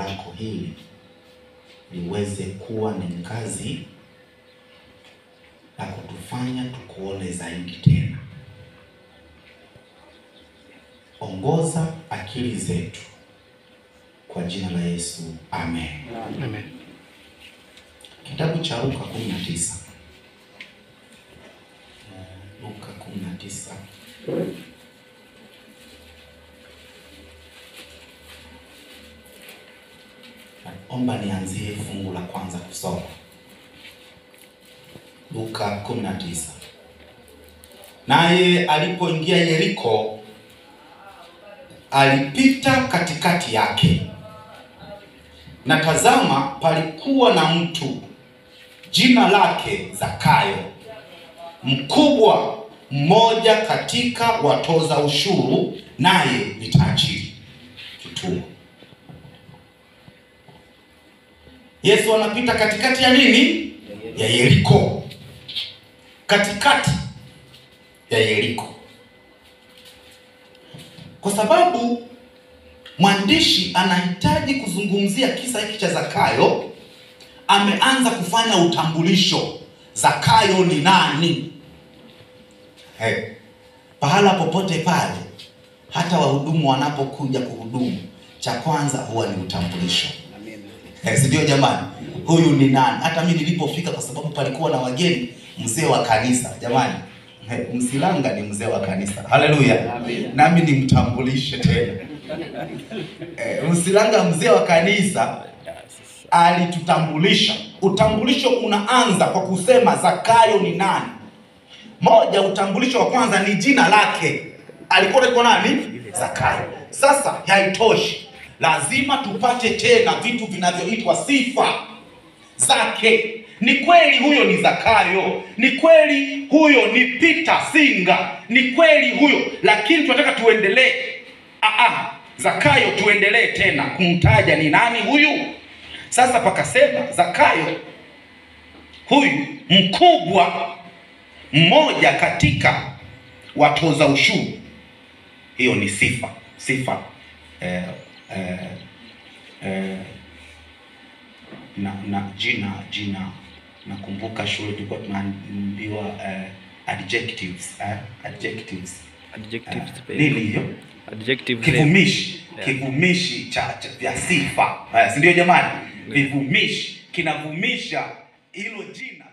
lako hili liweze kuwa ni ngazi la kutufanya tukuone zaidi tena. Ongoza akili zetu kwa jina la Yesu, amen. Amen. Kitabu cha Luka 19. Eh, Luka 19. Naomba nianzie fungu la kwanza kusoma. Luka 19. Naye alipoingia Yeriko, alipita katikati yake, na tazama, palikuwa na mtu jina lake Zakayo, mkubwa mmoja katika watoza ushuru, naye ni tajiri. Kituo. Yesu anapita katikati ya nini? Ya Yeriko, katikati ya Yeriko, kwa sababu mwandishi anahitaji kuzungumzia kisa hiki cha Zakayo. Ameanza kufanya utambulisho, Zakayo ni nani? Hey, pahala popote pale, hata wahudumu wanapokuja kuhudumu, cha kwanza huwa ni utambulisho. Eh, si ndio jamani? Huyu ni nani? Hata mimi nilipofika, kwa sababu palikuwa na wageni, mzee wa kanisa jamani. Eh, Msilanga ni mzee wa kanisa. Haleluya. Nami nimtambulishe tena. Eh, Msilanga mzee wa kanisa alitutambulisha. Utambulisho unaanza kwa kusema Zakayo ni nani. Moja, utambulisho wa kwanza ni jina lake. Alikuwa anaitwa nani? Zakayo. Sasa haitoshi, lazima tupate tena vitu vinavyoitwa sifa zake. Ni kweli huyo ni Zakayo, ni kweli huyo ni Peter Singa, ni kweli huyo, lakini tunataka tuendelee. Ah, ah, Zakayo tuendelee tena kumtaja ni nani huyu. Sasa pakasema Zakayo huyu mkubwa mmoja katika watoza ushuru. Hiyo ni sifa sifa eh, eh, eh, na, na jina jina nakumbuka shule tulikuwa tunaambiwa eh, adjectives eh, adjectives Adjectives eh, very nini hiyo Adjective kivumishi Yeah. kivumishi cha, cha vya sifa eh, si ndio jamani? Vivumishi kinavumisha hilo jina